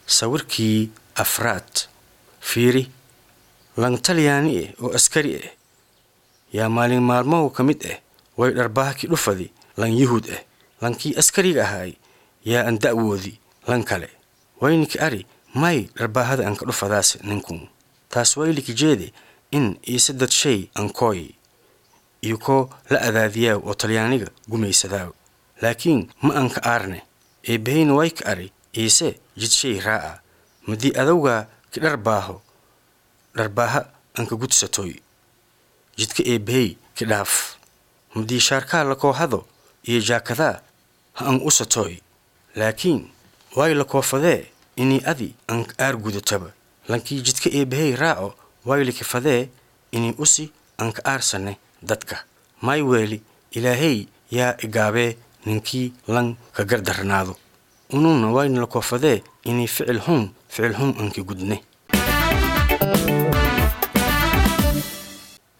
sawirkii afraad fiiri lang talyaani eh oo askari ah yaa maalin maalmahu ka mid ah way dharbahaki dhufadi lan yuhuud ah lankii askariga ahaay yaa an da'woodi lan kale wayniki ari may dharbaahada anka dhufadaas ninkun taas wayliki jeede in iise dad shay ankooy iyo koo la adaadiyaaw oo talyaaniga gumaysadaaw laakiin ma anka aarne eebbahayna wayka ari iise jidshay raa'a madii adowgaa ki dharbaaho dharbaaha anka gudsatoy jidka eebbahay ki dhaaf madii shaarkaa la koohado iyo jaakadaa ha an u satooy laakiin way la koofadee inii adi an aar gudataba lankii jidka eebbahay raaco wayliki fadee inii usi anka aarsane dadka may weeli ilaahay yaa igaabee ninkii lan ka gardarnaado unuuna wayna la koofadee inii ficil hun ficil hun anki gudne